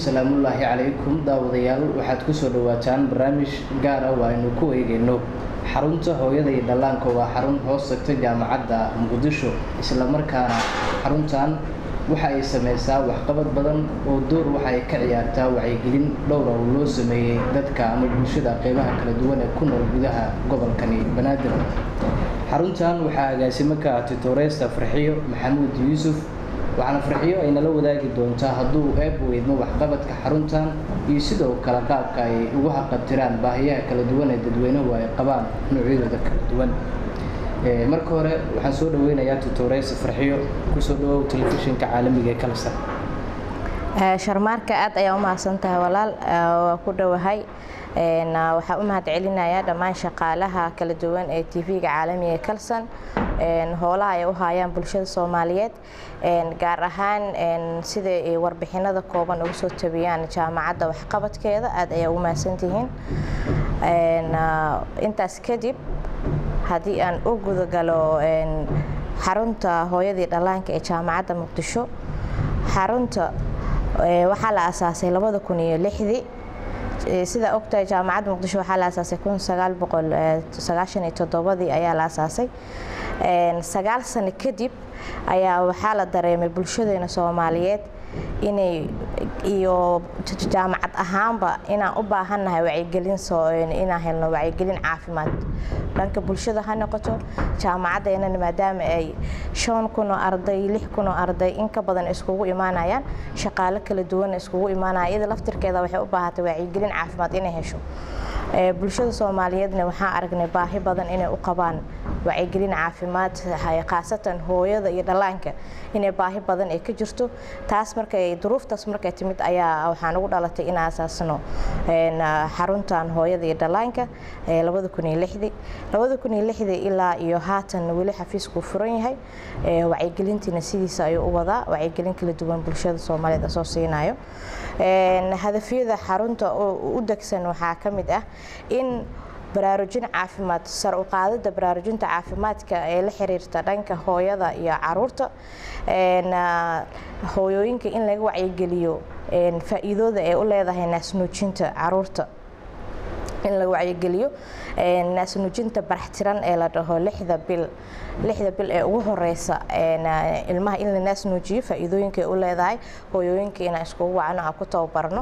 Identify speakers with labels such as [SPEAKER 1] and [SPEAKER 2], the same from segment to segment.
[SPEAKER 1] salaamullaahi calaykum daawadayaal waxaad kusoo dhawaataan barnaamij gaar ah oo aynu ku eegeyno xarunta hooyada iyo dhallaanka waa xarun hoos tagta jaamacadda muqdisho islamarkaana xaruntan waxa ay sameysaa waxqabad badan oo door waxa ay ka ciyaartaa wacyigelin dhowra oo loo sameeyey dadka ama bulshada qeybaha kala duwan ee ku nool gudaha gobolkani banaadir xaruntan waxaa agaasimo ka ah titoreysta farxiyo maxamuud yuusuf waxaana farxiyo ay nala wadaagi doontaa hadduu eeb weydmo waxqabadka xaruntan iyo sidoo kale qaabka ay ugu haqabtiraan baahiyaha kala duwan ee dadweynuhu ay qabaan noocyadooda kala duwan marka hore waxaan soo dhaweynayaa tutoreysa farxiyo kusoo dhawow telefishinka caalamiga ee kalsan
[SPEAKER 2] sharmaarka aad ayaa u mahadsan tahay walaal waa ku dhowahay waxaa u mahad celinayaa dhammaan shaqaalaha kala duwan ee tv-ga caalamiga ee kalsan howlaha ay u haayaan bulshada soomaaliyeed gaar ahaan sida ay warbixinada kooban uga soo tabiyaan jaamacadda waxqabadkeeda aad ayaa ugu mahadsantihiin intaas kadib haddii aan u gudagalo xarunta hooyadii dhallaanka ee jaamacadda muqdisho xarunta waxaa la asaasay labada kun iyo lixdii sidaa ogtahay jaamacadda muqdisho waxaa la asaasay kun sagaal boqol sagaashan iyo toddobadii ayaa la asaasay sagaal sano kadib ayaa waxaa la dareemay bulshadeena soomaaliyeed inay iyo jaamacad ahaanba inaan u baahannahay wacyigelin inaan helno wacyigelin caafimaad dhanka bulshada ha noqoto jaamacaddeenana maadaama ay shan kun oo arday lix kun oo arday in ka badan iskugu imaanayaan shaqaalo kala duwan iskugu imaanaya iyada laftirkeeda waxay u baahatay wacyigelin caafimaad inay hesho bulshada soomaaliyeedna waxaan aragnay baahi badan inay u qabaan wacyigelin caafimaad khaasatan hooyada iyo dhallaanka inay baahi badan ay ka jirto taas markay duruuftaas markay timid ayaa waxaan ugu dhalatay in asaasno xaruntan hooyada iyo dhallaanka labada kun iyo lixdii labada kun iyo lixdii ilaa iyo haatan weli xafiiskuu furan yahay wacyigelintiina sidiisa ayuu u wadaa wacyigelin kala duwan bulshada soomaaliyeed asoo siinayo hadafyada xarunta u degsan waxaa ka mid ah in baraarujin caafimaad sar u qaadida baraarujinta caafimaadka ee la xiriirta dhanka hooyada iyo caruurta hooyooyinka in laga wacyigeliyo faa-iidooda ay u leedahay naasnuujinta caruurta in laga wacyigeliyo naasnuujinta baraxtiran ee la dhaho lixda bil lixda bil ee ugu horeysa ilmaha in la naasnuujiyo faa-iidooyinka ay u leedahay hooyooyinka inaan iskugu wacno aan ku tababarno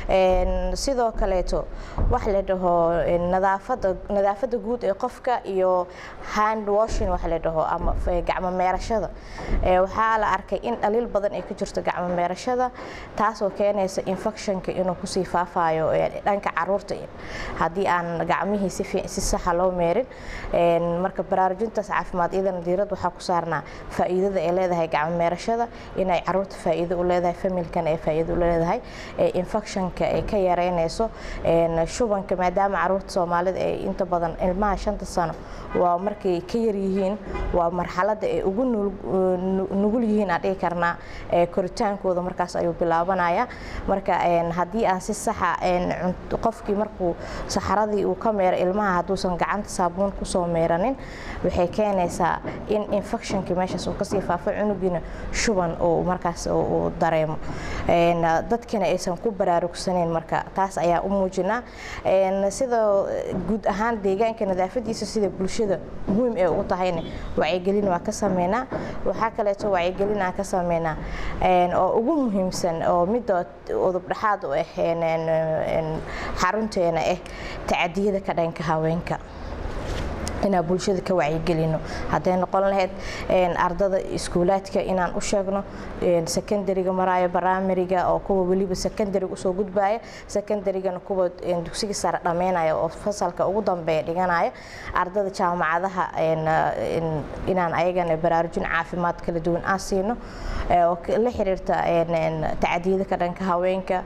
[SPEAKER 2] sidoo kaleeto wax la dhaho nadaafada nadaafada guud ee qofka iyo hand washing wax la dhaho ama gacmo meerashada waxaa la arkay in dhaliil badan ay ka jirto gacmo meerashada taasoo keenaysa infectionka inuu kusii faafayo dhanka caruurta haddii aan gacmihii si saxa loo meerin marka baraarujintaas caafimaad iyadana diirad waxaa ku saarnaa faa-iidada ay leedahay gacmo meerashada inay caruurta faa-iido u leedahay familkan ay faa-iido u leedahay infectionka ay ka yareynayso shubanka maadaama caruurta soomaalida ay inta badan ilmaha shanta sano waa markay ka yaryihiin waa marxalada ay ugu nugul yihiin aan dhihi karnaa koritaankooda markaas ayuu bilaabanaya marka haddii aan si saxa qofkii markuu saxaradii uu ka meero ilmaha hadduusan gacanta saabuun kusoo meeranin waxay keenaysaa in infectionkii meeshaas uu kasii faafo cunugiina shuban uu markaas uu dareemo dadkana aysan ku baraarugsaneyn marka taas ayaa u muujinaa sida guud ahaan deegaanka nadaafadiisa sida bulshada muhiim ee ugu tahayna wacyigelin waa ka sameynaa waxaa kaleeto wacyigelin aan ka sameynaa oo ugu muhiimsan oo midda udub dhexaad u ah xarunteena ah tacadiyada ka dhanka haweenka inaan bulshada ka wacyigelino hadday noqon lahayd ardada iskuulaadka inaan u sheegno secondariga maraayo baramariga oo kuwa weliba secondariga usoo gudbaya secondarigana kuwa dugsiga sare dhammeynaya oo fasalka ugu dambeeya dhiganaya ardada jaamacadaha inaan ayagana baraarujin caafimaad kala duwan aan siino oo la xiriirta tacadiyada ka dhanka haweenka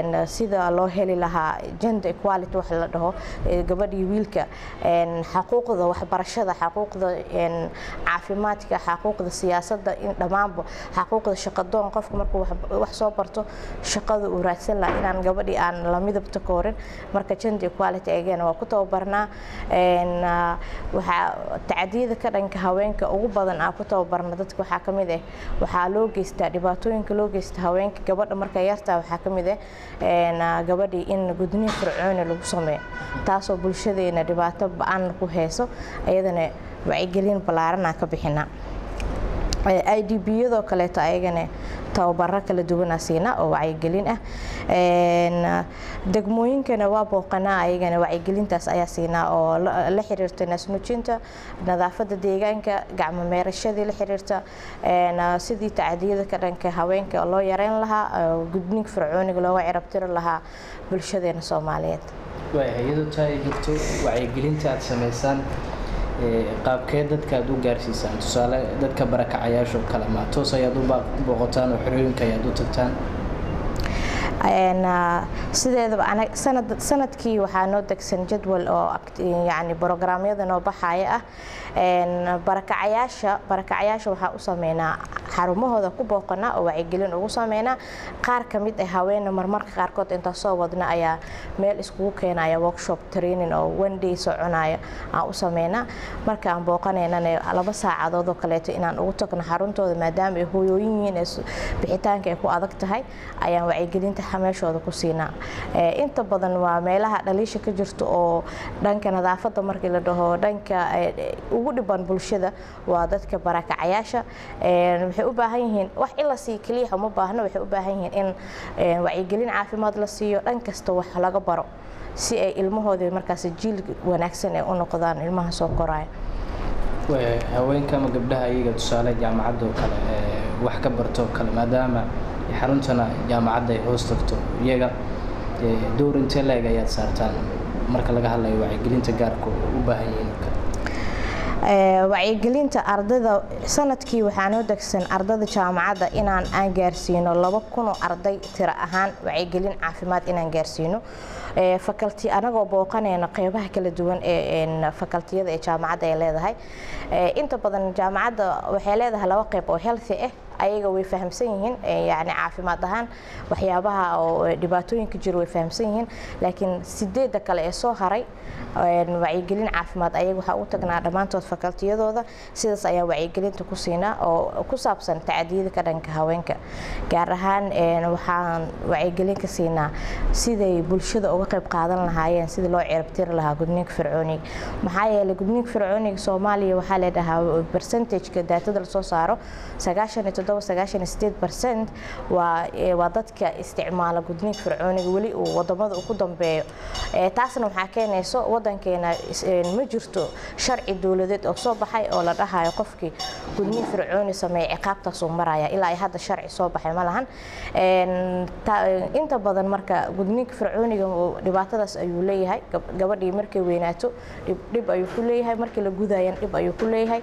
[SPEAKER 2] sida loo heli lahaa gender equality wax la dhaho gabadhii wiilka xaquuqda xaquuqda waxbarashada xaquuqda caafimaadka xaquuqda siyaasadda in dhammaanba xaquuqda shaqadoon qofka markuu wax soo barto shaqada uu raadsan laha inaan gabadhii aan la midabta koorin marka gender equality agana waa ku tababarnaa waxaa tacdiyada ka dhanka haweenka ugu badan aan ku tababarna dadka waxaa ka mid ah waxaa loo geystaa dhibaatooyinka loo geysta haweenka gabadha marka yartaa waxaa ka mid ah gabadhii in gudniin fircooni lagu sameeyo taasoo bulshadeena dhibaato ba-an ku hayso iyadana wacyigelin ballaaranaa ka bixinaa i d b yadoo kaleeto ayagana tababaro kala duwanaa siinaa oo wacyigelin ah degmooyinkana waa booqanaa ayagana wacyigelintaas ayaa siinaa oo la xiriirta naasnuujinta nadaafada deegaanka gacmo meerashadii la xiriirta sidii tacdiyada ka dhanka haweenka loo yareyn lahaa gudniinka fircooniga looga cirabtiri lahaa bulshadeena soomaaliyeed
[SPEAKER 1] iyadoo taa ay jirto wacyigelinta aad samaysaan qaabkee dadka aad u gaarsiisaan tusaale dadka barakacayaasho kale ma toos ayaad u booqotaan oo xerooyinka ayaad u tagtaan
[SPEAKER 2] sideedaba sanadkii waxaa noo degsan jadwal oo yani brograamyada noo baxaya ah barakacayaasha barakacayaasha waxaa u sameynaa xarumahooda ku booqanaa oo wacyigelin ugu sameynaa qaar ka mid ah haweena marmarka qaarkood intaa soo wadna ayaa meel iskugu keenaya workshop training oo one day soconaya aan u sameynaa marka aan booqanaynana laba saacadood oo kaleeto inaan ugu tagno xaruntooda maadaama ay hooyooyin yihiin bixitaanka ay ku adag tahay ayaan wacyigelinta meeshooda ku siinaa inta badan waa meelaha dhaliisha ka jirto oo dhanka nadaafadda markii la dhaho dhanka ugu dhiban bulshada waa dadka barakacayaasha waxay u baahan yihiin wax in la siiyo keliya uma baahno waxay u baahan yihiin in wacyigelin caafimaad la siiyo dhan kasta wax laga baro si ay ilmahoodii markaas jiil wanaagsan ay u noqdaan ilmaha soo koraya
[SPEAKER 1] haweenka ama gabdhaha iyaga tusaale jaamacadda oo kale wax ka barto kale maadaama xaruntana jaamacadda ay hoos tagto iyaga dowr intee la-eg ayaad saartaan marka laga hadlayo wacyigelinta gaarka u baahan yihiin oo kale
[SPEAKER 2] wacyigelinta ardayda sanadkii waxaa noo degsan ardayda jaamacadda inaan aan gaarsiino laba kunoo arday tiro ahaan wacyigelin caafimaad inaan gaarsiino fakalti anagoo booqanayna qeybaha kala duwan ee fakaltiyada ee jaamacadda ay leedahay inta badan jaamacadda waxay leedahay laba qeyb oo healthy ah ayaga way fahamsan yihiin yani caafimaad ahaan waxyaabaha oo dhibaatooyinka jiro way fahamsan yihiin laakiin sideedda kale ee soo haray wacyigelin caafimaad ayaga waxaa u tagnaa dhammaantood fakaltiyadooda sidaas ayaa wacyigelinta ku siinaa oo ku saabsan tacadiyada ka dhanka haweenka gaar ahaan waxaan wacyigelin ka siinaa siday bulshada uga qayb qaadan lahaayeen sidii loo cirabtiri lahaa gudniinka fircooniga maxaa yeelay gudniinka fircooniga soomaaliya waxaa leedhahaa percentageka daatada lasoo saaro sagaashan iyo toddoba sagaashan iyo sideed percent waa waa dadka isticmaala gudniinka fircooniga weli uu wadamada ugu dambeeyo taasna waxaa keenayso wadankeena ma jirto sharci dowladeed oo soo baxay oo la dhahayo qofkii gudniin fircooni sameeya ciqaabtaasuu maraya ilaa ay hadda sharci soo baxay ma lahan inta badan marka gudniinka fircooniga dhibaatadaas ayuu leeyahay gabadhii markay weynaato dhib ayuu ku leeyahay markii la gudayan dhib ayuu ku leeyahay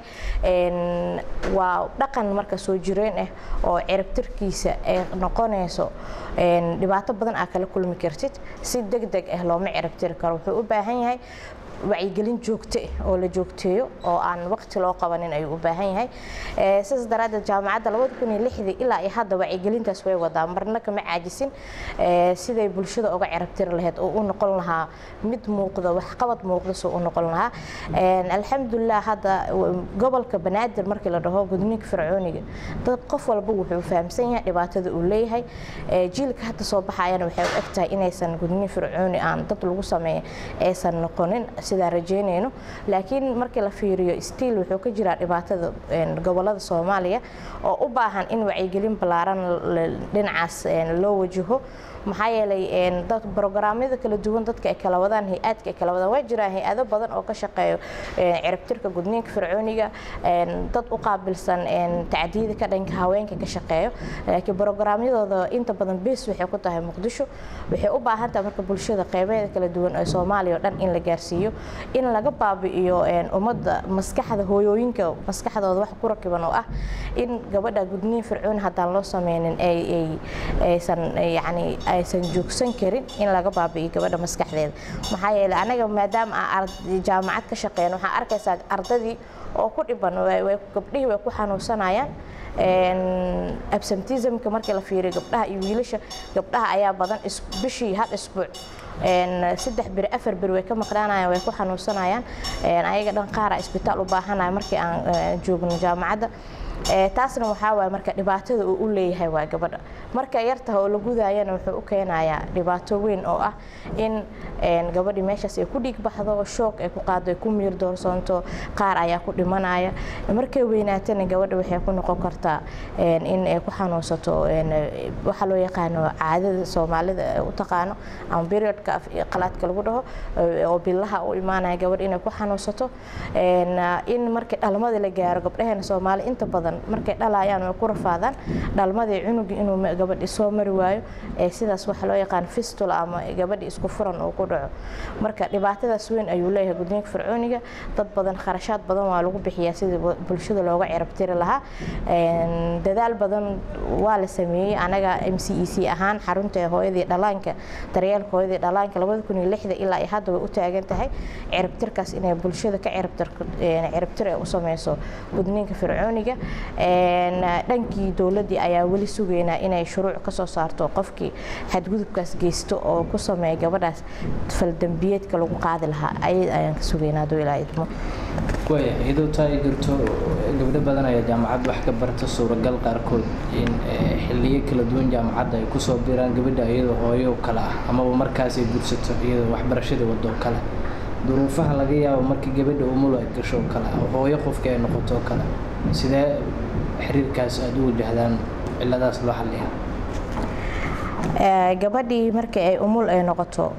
[SPEAKER 2] waa dhaqan marka soo jireen ah oo ciribtirkiisa ay noqonayso dhibaato badan aa kala kulmi kartid si deg deg ah looma ciribtiri karo wuxuu u baahan yahay wacyigelin joogto ah oo la joogteeyo oo aan waqti loo qabanin ayuu u baahan yahay sidaas daraaddeed jaamacadda labada kun iyo lixdii ilaa iyo hadda wacyigelintaas way wadaa marna kama caajisin siday bulshada uga cirabtiri lahayd oo u noqon lahaa mid muuqda waxqabad muuqda soo u noqon lahaa alxamdulilah hadda gobolka banaadir markii la dhaho gudniinka fircooniga dad qof walba wuxuu fahamsan yahay dhibaatada uu leeyahay jiilka hadda soo baxayana waxay u egtahay inaysan gudniin fircooni aan dad lagu sameeya aysan noqonin sidaan rajeynayno laakiin markii la fiiriyo stiil wuxuu ka jiraa dhibaatada gobolada soomaaliya oo u baahan in wacyigelin ballaaran dhinacaas loo wajaho maxaa yeelay dad brograamyada kala duwan dadka ay kala wadaan hay-aadka ay kala wadaan waa jiraan hay-ado badan oo ka shaqeeyo ciribtirka gudniinka fircooniga dad u qaabilsan tacdiyada ka dhanka haweenka ka shaqeeyo laakiin brograamyadooda inta badan bees waxay ku tahay muqdisho waxay u baahan tahay marka bulshada qeybeeda kala duwan ee soomaaliya oo dhan in la gaarsiiyo in laga baabi'iyo ummadda maskaxda hooyooyinka maskaxdooda wax ku rakiban oo ah in gabadha gudniin fircooni haddaan loo sameynin aysan yacni aysan joogsan karin in laga baabi'iyo gabadha maskaxdeeda maxaa yeeley anaga maadaama aan jaamacad ka shaqeyn waxaa arkaysaa ardadii oo ku dhiban gabdhihii way ku xanuunsanayaan absentismka markii la fiiriyo gabdhaha iyo wiilasha gabdhaha ayaa badan bishii hal isbuuc saddex beri afar beri way ka maqnaanayaan way ku xanuunsanayaan ayaga dhan qaara isbitaal u baahanaya markii aan joogno jaamacadda taasna waxaa waay marka dhibaatada uu u leeyahay waa gabadha marka yartaha oo la gudaayana wuxuu u keenayaa dhibaato weyn oo ah in gabadhii meeshaas ay ku dhiig baxdo shoog ay ku qaado ay ku miir doorsoonto qaar ayaa ku dhimanaya markay weynaatana gabadha waxay ku noqon kartaa in ay ku xanuunsato waxaa loo yaqaano caadada soomaalida u taqaano ama periodka qalaadka lagu dhaho oo bilaha u imaanaya gabadh inay ku xanuunsato in markii dhalmada la gaaro gabdhaheena soomaali inta badan markay dhalayaan way ku rafaadaan dhalmadii cunugi inuu gabadhi soo mari waayo sidaas waxa loo yaqaan fistula ama gabadhi isku furan uu ku dhaco marka dhibaatadaas weyn ayuu leeyahay gudniinka fircooniga dad badan kharashaad badan waa lagu bixiyaa sidii bulshada looga cirabtiri lahaa dadaal badan waa la sameeyey anaga m c e c ahaan xarunta hooyadii dhalaanka daryeelka hooyadii dhalaanka labada kun iyo lixda ilaa hadda way u taagan tahay cirabtirkaas inay bulshada ka cirabtir ay u sameyso gudniinka fircooniga dhankii dowladdii ayaa weli sugaynaa inay shuruuc ka soo saarto qofkii xadgudubkaas geysto oo ku sameeya gabadhaas faldambiyeedka lagu qaadi lahaa ayad ayaan ka sugaynaa doo ilaa idmo
[SPEAKER 1] waaya iyadoo taa ay jirto gabdho badan ayaa jaamacad wax ka barta suuragal qaarkood in xilliyo kala duwan jaamacadda ay kusoo biraan gabadha iyadoo hooyo kale ah amaba markaas ay gursato iyadoo waxbarashadii wadoo kale duruufaha laga yaabo markii gabadha umul ay gasho oo kale hooyo qofka ay noqoto oo kale sidee xiriirkaas aada u wajahdaan ciladaas loo xalliyaa
[SPEAKER 2] gabadhii markii ay umul ay noqoto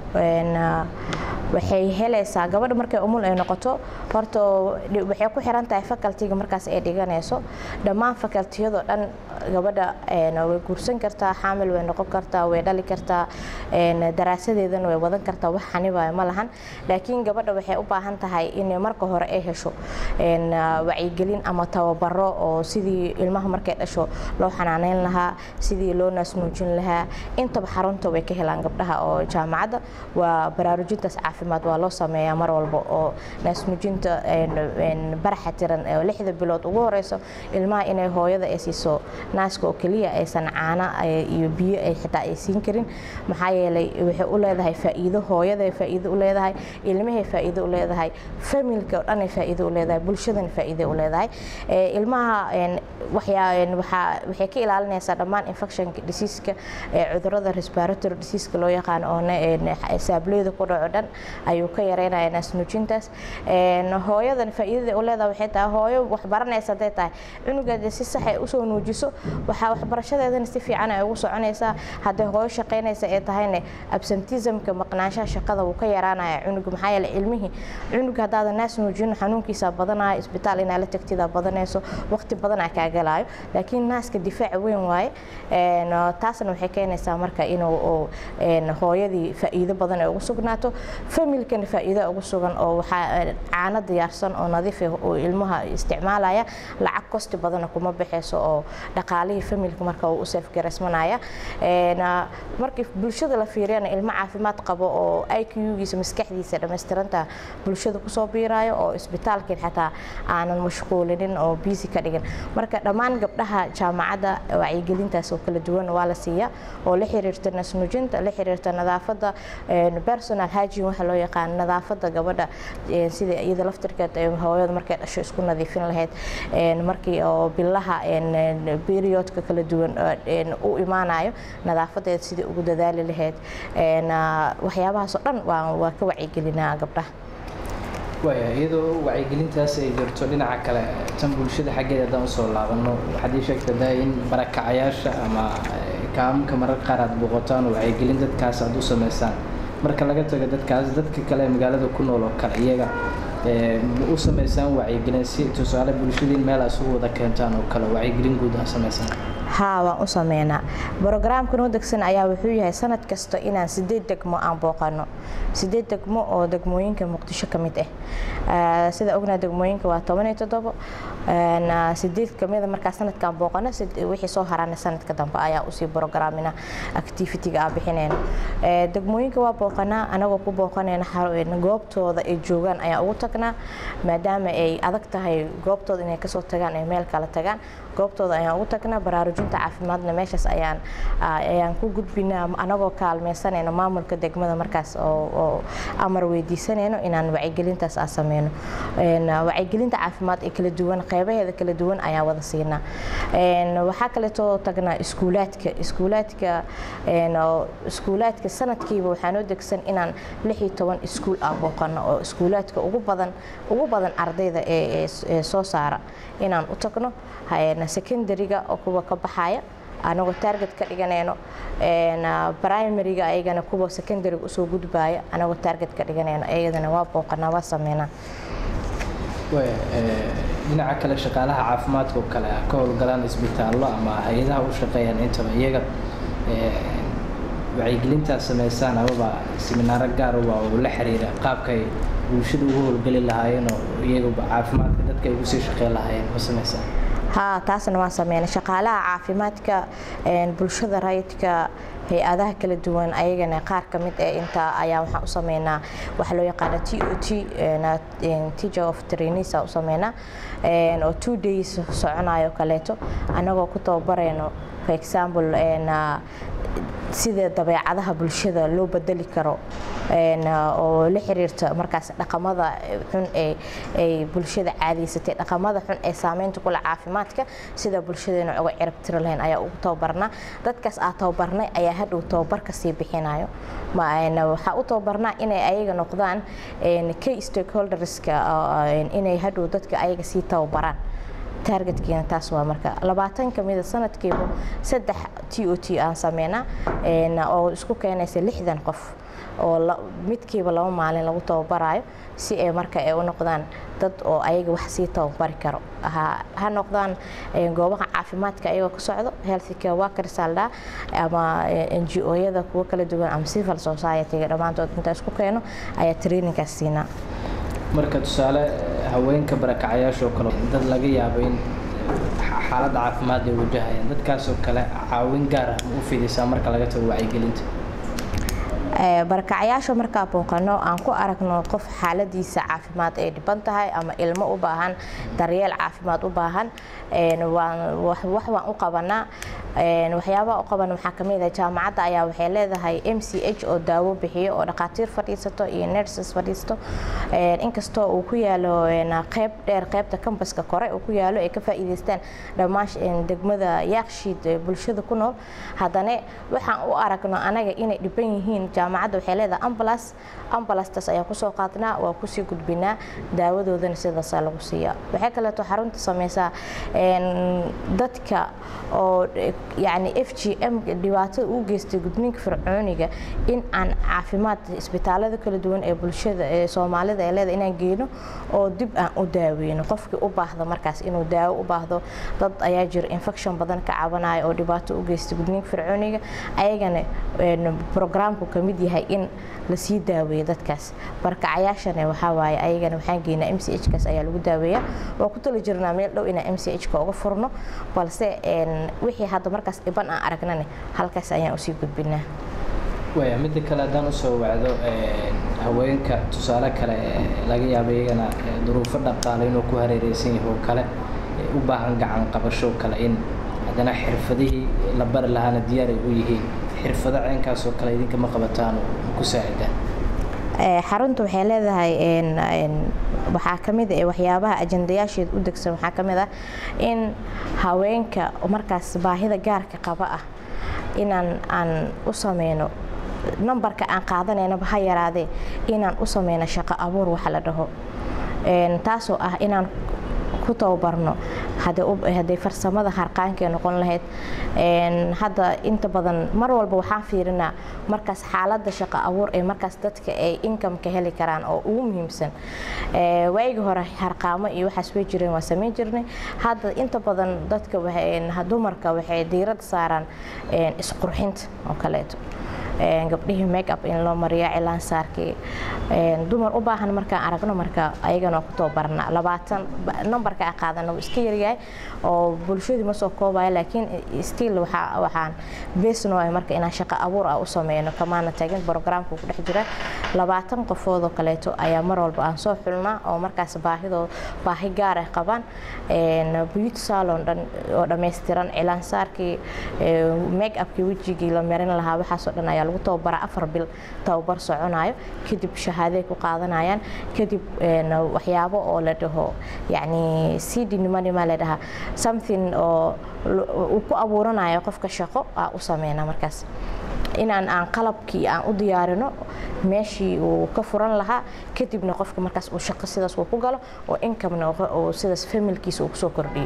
[SPEAKER 2] waxay helaysaa gabadha markay umul ay noqoto horta waxay ku xiran tahay facultiga markaas ay dhiganayso dhammaan facultiyadoo dhan gabadha way guursan kartaa xaamil way noqon kartaa way dhali kartaa daraasadeedana way wadan kartaa wax xanibayo ma lahan laakiin gabadha waxay u baahan tahay in marka hore ay hesho wacyigelin ama tababaro oo sidii ilmaha markay dhasho loo xanaaneyn lahaa sidii loo naasnuujin lahaa intaba xarunta way ka helaan gabdhaha oo jaamacadda waa baraarujintaas caafimaad waa loo sameeyaa mar walba oo naasnuujinta baraxa tiran oo lixda bilood ugu horeyso ilmaha inay hooyada ay siiso naaska oo keliya aysan caana iyo biyo ay xitaa ay siin karin maxaa yeelay waxay u leedahay faa'iido hooyada faa'iido u leedahay ilmahay faa'iido u leedahay familka oo dhan ay faa'iido u leedahay bulshadana faa'iido u leedahay ilmaha waxay ka ilaalinaysaa dhammaan infectionka diseaska cudurada respiratory diseaska loo yaqaan oo saableyda ku dhaco dhan ayuu ka yareynaya naasnuujintaas hooyadan faa'iidada u leedahay waxay tahay hooyo wax baranaysa hadday tahay cunugeeda si sax ay usoo nuujiso waxaa waxbarashadeedana si fiican ay ugu soconaysaa hadday hooyo shaqaynaysa ee tahayna absentismka maqnaanshaha shaqada wuu ka yaraanaya cunuga maxaa yeele ilmihii cunuga haddaadan naas nuujin xanuunkiisa badanaya isbitaal inaa la tagtida badanayso waqti badan aa kaa galaayo laakiin naaska difaac weyn waaye taasna waxay keenaysaa marka inuu hooyadii faa'iido badan ay ugu sugnaato familkana faa'iido ugu sugan oo waxaa caano diyaarsan oo nadiif ah oo ilmaha isticmaalaya lacag kosti badana kuma baxayso oo dhaqaalihii familka marka uu u seefgaraysmanaya markii bulshada la fiiriyana ilmo caafimaad qabo oo IQ-giisa maskaxdiisa dhammaystiranta bulshada kusoo biirayo oo isbitaalkin xataa aanan mashquulinin oo busy ka dhigin marka dhammaan gabdhaha jaamacadda wacyigelintaas oo kala duwan waa la siiyaa oo la xiriirta nasnuujinta la xiriirta nadaafadda personal hygiene waxa loo yaqaan nadaafadda gabadha sida iyada laftirkeed hooyada markay dhasho isku nadiifin lahayd markii oo bilaha periodka kala duwan u imaanayo nadaafadeeda sidii ugu dadaali lahayd waxyaabahaas oo dhan waa ka wacyigelinaa gabdhaha
[SPEAKER 1] waaya iyadoo wacyigelintaas ay jirto dhinaca kale tan bulshada xaggeeda haddaan usoo laabano waxaad ii sheegta daa in barakacayaasha ama kaamka mararka qaar aad booqotaan oo wacyigelin dadkaas aad u sameysaan marka laga tago dadkaas dadka kale ee magaalada ku nool oo kale iyaga u sameysaan wacyigelin si tusaale bulshadiin meel aad isugu wada keentaan oo kale wacyigelin guud aad sameysaan
[SPEAKER 2] haa waan u sameynaa brogaraamka noo degsan ayaa wuxuu yahay sanad kasta inaan sideed degmo aan booqano sideed degmo oo degmooyinka muqdisho ka mid ah sida ognaa degmooyinka waa toban iyo toddobo sideed kamida markaa sanadkan booqana wixii soo harana sanadka dambe ayaa usii brograamina activity-ga aan bixinayno degmooyinka waa booqanaa anagoo ku booqanayna goobtooda ay joogaan ayaan ugu tagnaa maadaama ay adag tahay goobtooda inay kasoo tagaan ay meel kala tagaan goobtooda ayaan ugu tagnaa baraarujinta caafimaadna meeshaas ayaan ayaan ku gudbinaa anagoo kaalmeysanayno maamulka degmada markaas oo amar weydiisanayno inaan wacyigelintaas aan sameyno wacyigelinta caafimaad ee kala duwan qeybaheeda kala duwan ayaan wada siinaa waxaa kaleetoo tagnaa iskuulaadka iskuulaadka iskuulaadka sanadkiiba waxaa noo degsan inaan lix iyo toban iskuul ah booqano oo iskuulaadka ugu badan ugu badan ardayda ee soo saara inaan u tagno secondary-ga oo kuwa ka baxaya anagoo target ka dhiganayno primary-ga ayagana kuwa secondary-ga usoo gudbaya anagoo target ka dhiganayno ayadana waa booqanaa waa sameynaa
[SPEAKER 1] dhinaca kale shaqaalaha caafimaadka oo kale ka howlgalaan isbitaallo ama hay-adaha u shaqeeyaan intaba iyaga wacyigelintaa sameysaan amaba siminaaro gaaruba oo la xiriira qaabkay bulshada ugu howlgeli lahaayeen oo iyaguba caafimaadka dadka ay ugu sii shaqeyn lahaayeen ma sameysaan
[SPEAKER 2] haa taasna waan sameynay shaqaalaha caafimaadka bulshada rayidka hay-adaha kala duwan ayagana qaar ka mid ee intaa ayaa waxaan u sameynaa waxa loo yaqaana t o t teacher of trainees u sameynaa oo two days soconayo kaleeto annagoo ku tababarayno for example sida dabeecadaha bulshada loo bedeli karo oo la xiriirta markaas dhaqamada xun ay bulshada caadaysatay dhaqamada xun ee saameynta kule caafimaadka sida bulshadeena uga cirab tiri lahayn ayaa ugu tababarnaa dadkaas aa tababarnay ayaa hadhow tababarka sii bixinayo waxaa u tababarnaa inay ayaga noqdaan key stakeholderska inay hadhow dadka ayaga sii tababaraan targetkiina taas waa marka labaatan ka mida sanadkiiba saddex t o t aan sameynaa oo isku keenaysa lixdan qof oo midkiiba laba maalin lagu tababarayo si ay marka ay u noqdaan dad oo ayaga wax sii tababari karo ha noqdaan goobaha caafimaadka ayagoo ka socdo health care workers aldhaa ama n g o-yada kuwo kala duwan ama civil society-ga dhammaantood inta isku keeno ayaa traininkaas siinaa
[SPEAKER 1] marka tusaale haweenka barakacayaashoo kale dad laga yaabo in xaaladda caafimaad ay wajahayaan dadkaasoo kale caawin gaar ah ma u fidaysaa marka laga tago wacyigelinta
[SPEAKER 2] barakacayaasha markaa booqano aan ku aragno qof xaaladiisa caafimaad ay dhiban tahay ama ilmo u baahan daryeel caafimaad u baahan wax waan u qabanaa waxyaabaha u qaban waxaa kamid ah jaamacadda ayaa waxay leedahay m c h oo daawo bixiyo oo dhakhaatiir fadhiisato iyo nurses fadhiisto inkastoo uu ku yaalo qeyb dheer qeybta kambaska kore uu ku yaalo ay ka faa'iidaystaan dhammaan degmada yaakshiid bulshada ku nool haddana waxaan u aragno anaga inay dhiban yihiin jaamacadda waxay leedahay ambulance ambulancetaas ayaan kusoo qaadnaa waa kusii gudbinaa daawadoodana sidaasaa lagu siiyaa waxay kaleeto xarunta sameysaa dadka oo yani f g m dhibaatada uu geystay gudniinka fircooniga in aan caafimaad isbitaalada kala duwan ee bulshada ee soomaalida ee leeda inaan geyno oo dib aan u daaweyno qofkii u baahdo markaas inuu daawo u baahdo dad ayaa jira infection badan ka cabanaya oo dhibaato u geystay gudniinka fircooniga ayagana programku ka mid yahay in lasii daaweeyo dadkaas barkacayaashana waxaa waaye ayagana waxaan geynaa m c h kaas ayaa lagu daaweeyaa waa ku tali jirnaa meel dhow inaan m c h ka uga furno balse wixii hadda markaas dhiban aan aragnane halkaas ayaan usii gudbinaa
[SPEAKER 1] waya midda kale haddaan usoo wacdo haweenka tusaale kale laga yaabo iyagana duruufo dhaqaale inuu ku hareereysan yahay oo kale u baahan gacan qabasho kale in haddana xirfadihii la bari lahaana diyaar ay u yihiin xirfado ceenkaasoo kale idinka ma qabataan oo ku saacidaan
[SPEAKER 2] xarunta waxay leedahay waxaa kamid ah waxyaabaha ajandayaasheed u degsan waxaa kamid ah in haweenka markaas baahida gaarka qaba ah inaan aan u sameyno nambarka aan qaadanaynaba ha yaraadee inaan u sameyno shaqo abuur waxa la dhaho taasoo ah inaan ku tababarno hadday farsamada harqaankee noqon lahayd hadda inta badan mar walba waxaan fiirinaa markaas xaaladda shaqo abuur ee markaas dadka ay inkameka heli karaan oo ugu muhiimsan waagii hore harqaamo iyo waxaas way jireen waa sameyn jirnay hadda inta badan dadka dumarka waxay diirada saaraan isqurxinta oo kaleeto gabdhihii make up in loo mariyo cilaan saarkii dumar u baahan markaan aragno marka ayagana waa ku tababarna labaatan numberka a qaadana wuu iska yaryahay oo bulshadii ma soo koobaya laakiin still waxaan besno ah marka inaan shaqo abuur ah u sameyno kamaana tagin programka ku dhex jira labaatan qofood oo kaleeto ayaa mar walba aan soo xulnaa oo markaas baahidoo baahi gaar ah qabaan beauty salon dhan oo dhammaystiran cilaan saarkii make upkii wejigii la marin lahaa waxaasoo dhan ayaa lagu tababaraa afar bil tababar soconayo kadib shahaaday ku qaadanayaan kadib waxyaabo oo la dhaho yacni cdnimanima la dhahaa something oo uu ku abuuranayo qofka shaqo aa u sameyna markaas inaan aan qalabkii aan u diyaarino meeshii uu ka furan lahaa kadibna qofka markaas uu shaqo sidaas uu ku galo oo incomena uu sidaas familkiisa uu kusoo kordhiyo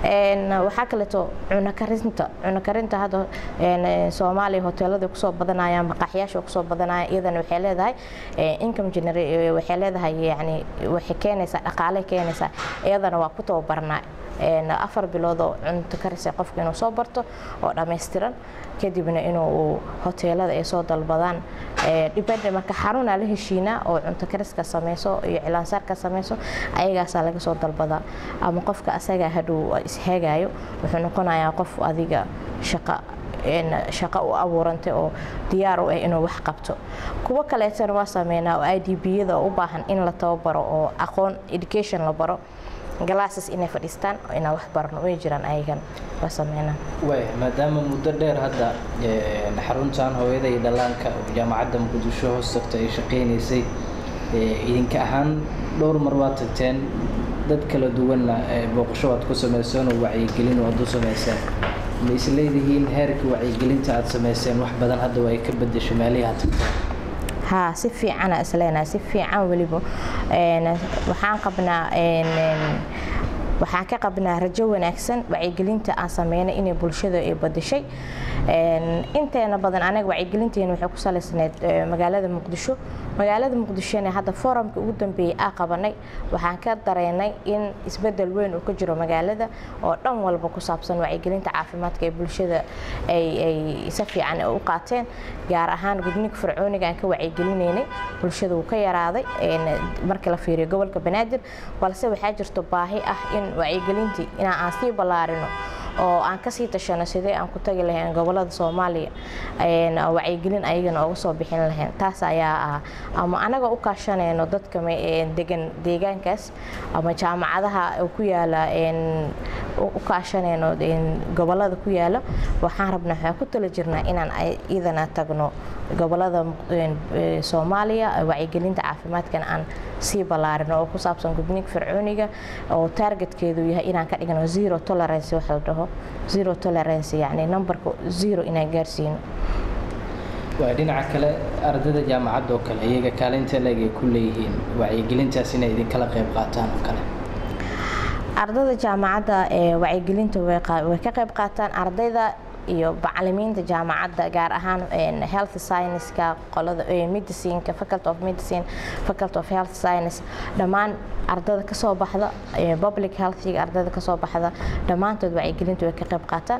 [SPEAKER 2] waxaa kaleeto cuno karinta cuno karinta hadda soomaaliya hoteelada kusoo badanayaan maqaaxyaasha kusoo badanayaan iyadana waxay leedahay income generate waxay leedahay yani waxay keenaysaa dhaqaale keenaysaa iyadana waa ku tababarnaa afar bilood oo cunto karisay qofka inuu soo barto oo dhammaystiran kadibna inuu hoteelada ay soo dalbadaan dhibadha marka xarunaa la heshiinaa oo cunto kariska sameyso iyo cilaansaarka sameyso ayagaasaa laga soo dalbadaa ama qofka asagaa hadhow ishagayo wuxuu noqonayaa qof adiga shaqa shaqo u abuurantay oo diyaar u ah inuu wax qabto kuwo kaleetana waa sameynaa oo i d b-yada oo u baahan in la tababaro oo aqoon education la baro galaasis inay fadhiistaan inaan wax barno way jiraan ayagan waa sameynaa
[SPEAKER 1] waay maadaama muddo dheer hadda xaruntan hooyada iyo dhallaanka oo jaamacadda muqdisho hoos tagta ay shaqaynaysay idinka ahaan dhowr mar waad tagteen dad kala duwanna booqasho waad ku samayseen oo wacyigelin waad u samayseen ma isleedihiin heerka wacyigelinta aad samayseen wax badan hadda waa ay ka bedesho meelihii aad tagteen
[SPEAKER 2] haa si fiicana isleenahay si fiican weliba waxaan qabnaa waxaan ka qabnaa rajo wanaagsan wacyigelinta aan sameynay inay bulshada ay badashay inteena badan anaga wacyigelinteena waxay ku salaysneyd magaalada muqdisho magaalada muqdishona hadda forumka ugu dambeeyey aa qabanay waxaan ka dareynay in isbedel weyn uu ka jiro magaalada oo dhan walba ku saabsan wacyigelinta caafimaadka ee bulshada ay si fiican u qaateen gaar ahaan gudniinka fircooniga aan ka wacyigelinaynay bulshada wuu ka yaraaday markii la fiiriyo gobolka banaadir balse waxaa jirto baahi ah in wacyigelintii inaan aan sii ballaarino oo aan kasii tashano sidee aan ku tagi lahayn gobolada soomaaliya wacyigelin ayagana uga soo bixin lahayn taas ayaa ah ama anaga u kaashanayno dadka degan deegaankaas ama jaamacadaha ku yaala u kaashanayno gobolada ku yaala waxaan rabnaa waxaan ku tala jirnaa inaan idana tagno gobolada soomaaliya wacyigelinta caafimaadkana aan sii ballaarino oo ku saabsan gudniinka fircooniga oo taargetkeedu yahay inaan ka dhigno zero tolerance wax la dhaho zero tolerance yacni numberka zero inaan gaarsiino
[SPEAKER 1] waa dhinaca kale ardayda jaamacadda oo kale iyaga kaalinta leeg ay ku leeyihiin wacyigelintaas inay idinkala qayb qaataan oo kale
[SPEAKER 2] ardayda jaamacadda wacyigelinta way ka qayb qaataan ardayda iyo macalimiinta jaamacadda gaar ahaan health scienceska qolada medicineka faculty of medicine faculty of health science dhammaan ardayda kasoo baxda public healthiga ardayda kasoo baxda dhammaantood wacyigelinta way ka qayb qaataan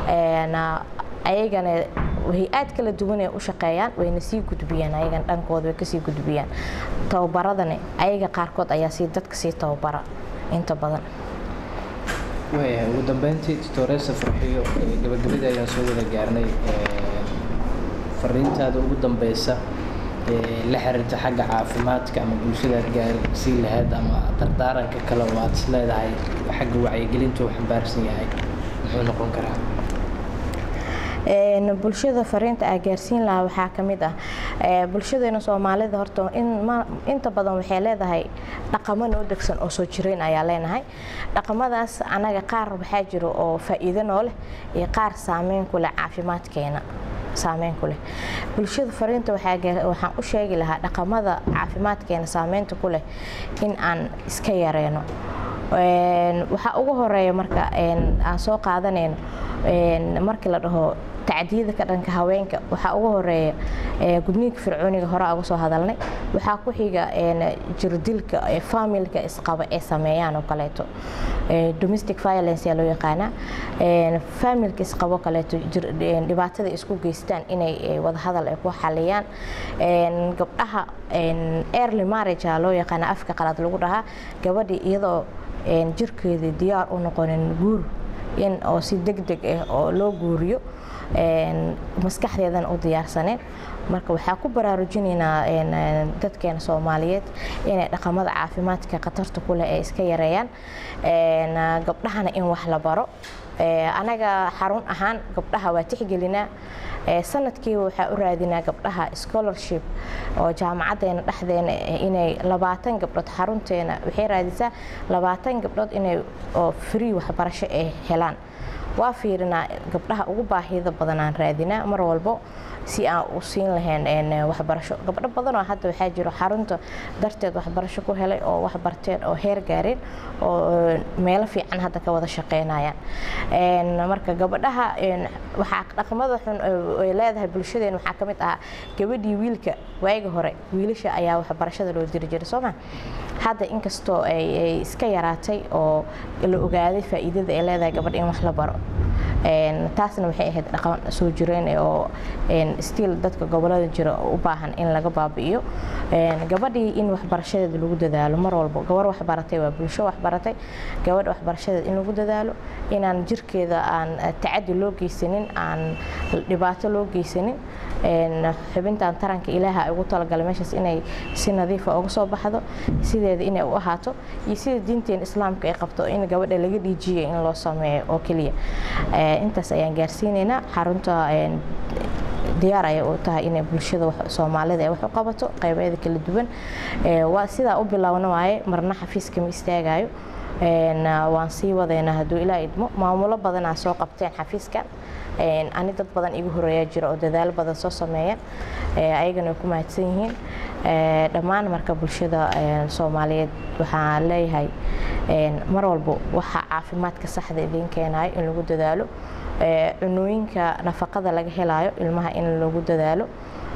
[SPEAKER 2] ayagana hay-aad kala duwan ay u shaqeeyaan wayna sii gudbiyaan ayagan dhankooda way kasii gudbiyaan tababaradani ayaga qaarkood ayaa sii dadka sii tababara inta badan
[SPEAKER 1] waayahay ugu dambeyntii tutoresa farxiyo gabagabadii ayaan soo wada gaarnay fariintaada ugu dambeysa la xiriirta xagga caafimaadka ama bulshadaad gaarsii lahayd ama dardaaranka kale oo aad is leedahay xagga wacyigelinta uu xambaarsan yahay muxuu noqon karaa
[SPEAKER 2] bulshada fariinta aa gaarsiin lahaa waxaa ka mid ah bulshadeena soomaalida horta inta badan waxay leedahay dhaqamo noo degsan oo soo jireyn ayaa leenahay dhaqamadaas anaga qaar waxaa jiro oo faa'iido noo leh iyo qaar saameyn ku leh caafimaadkeena saameyn ku leh bulshada fariinta waxaan u sheegi lahaa dhaqamada caafimaadkeena saameynta ku leh in aan iska yareyno waxaa ugu horeeya marka aan soo qaadanayno markii la dhaho tacdiyada ka dhanka haweenka waxaa ugu horeeya gudniinka fircooniga hore uga soo hadalnay waxaa ku xiga jirdilka familka isqaba ee sameeyaan oo kaleeto domestic violence yaa loo yaqaanaa familka isqabo kaleeto dhibaatada isku geystaan inay wadahadal ay ku xaliyaan gabdhaha early marriage aa loo yaqaana afka qalad lagu dhahaa gabadhii iyadoo jirkeedii diyaar u noqonin guur in oo si deg deg ah oo loo guuriyo maskaxdeedana u diyaarsaneen marka waxaa ku baraarujinaynaa dadkeena soomaaliyeed inay dhaqamada caafimaadka khatarta ku leh ay iska yareeyaan gabdhahana in wax la baro anaga xarun ahaan gabdhaha waa tixgelinaa sanadkiiba waxaa u raadinaa gabdhaha scholarship oo jaamacadeena dhexdeena inay labaatan gabdhood xarunteena waxay raadisaa labaatan gabdhood inay oo free waxbarasho ay helaan waa fiirinaa gabdhaha ugu baahida badanaan raadinaa mar walbo si aan u siin lahayn waxbarasho gabdho badanoo hadda waxaa jiro xarunta darteed waxbarasho ku helay oo wax barteen oo heer gaareen oo meelo fiican hadda ka wada shaqeynayaan marka gabadhaha waxaa dhaqamada xun ay leedahay bulshadeena waxaa ka mid ahaa gabadhii wiilka waaga hore wiilasha ayaa waxbarashada loo diri jiray sooma hadda inkastoo ay iska yaraatay oo la ogaaday faa'iidada ay leedahay gabadha in wax la baro taasna waxay ahayd dhaqan soo jireen oo stiil dadka gobolada jira u baahan in laga baabi'iyo gabadhii in waxbarashadeeda lagu dadaalo mar walbo gabar waxbaratay waa bulsho waxbaratay gabadha waxbarashadeeda in lagu dadaalo inaan jirkeeda aan tacadi loo geysanin aan dhibaato loo geysanin xubintan taranka ilaaha ay ugu talagalay meeshaas inay si nadiifa uga soo baxdo sideeda inay u ahaato iyo sida diinteena islaamka ay qabto in gabadha laga dhiijiyay in loo sameeyo oo keliya intaas ayaan gaarsiinaynaa xarunta diyaar ayay u tahay inay bulshada soomaalida ay wax u qabato qaybeeda kala duwan waa sidaa u bilowna waaye marna xafiiska ma istaagayo waan sii wadaynaa hadduu ilaa idmo maamulo badanaa soo qabteen xafiiskan ani dad badan igu horeeyaa jira oo dadaalo badan soo sameeyaan ayagana way ku mahadsan yihiin dhammaan marka bulshada soomaaliyeed waxaan leeyahay mar walbo waxa caafimaadka saxda idiin keenayo in lagu dadaalo cunooyinka nafaqada laga helayo ilmaha in lagu dadaalo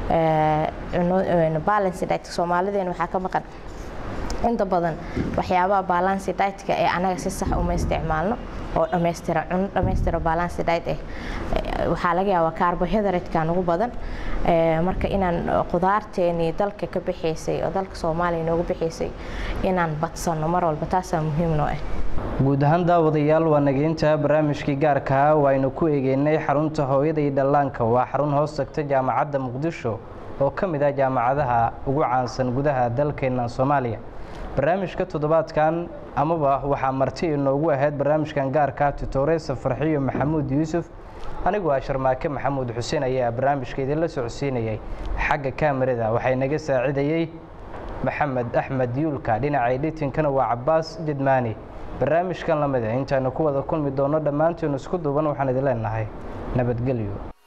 [SPEAKER 2] balance diet soomaalideena waxaa ka maqan inta badan waxyaabaha balance diet-ka ee anaga si sax uma isticmaalno oo dhammaystiran cuno dhammaystira balance diet ah waxaa laga yaabaa carbohydrate-ka ugu badan marka inaan qudaarteenii dalka ka bixaysay oo dalka soomaaliya noogu bixaysay inaan badsano mar walba taasaa muhiim noo ah
[SPEAKER 1] guud ahaan daawadayaal waa nageynta barnaamijkii gaarkaa waaynu ku eegeynay xarunta hooyada iyo dhallaanka waa xarun hoos tagta jaamacadda muqdisho oo ka mid ah jaamacadaha ugu caansan gudaha dalkeena soomaaliya barnaamijka toddobaadkan amaba waxaa marti inoogu ahayd barnaamijkan gaarka tutoreysa farxiyo maxamuud yuusuf anigu ah sharmaake maxamuud xuseen ayaa barnaamijka idinla socodsiinayay xagga kaamirada waxay naga saacidayey maxamed axmed yuulka dhinaca edhitinkana waa cabaas jedmaani barnaamijkan lamida intaanu ku wada kulmi doono dhammaanteenu isku duuban waxaan idin leenahay nabadgelyo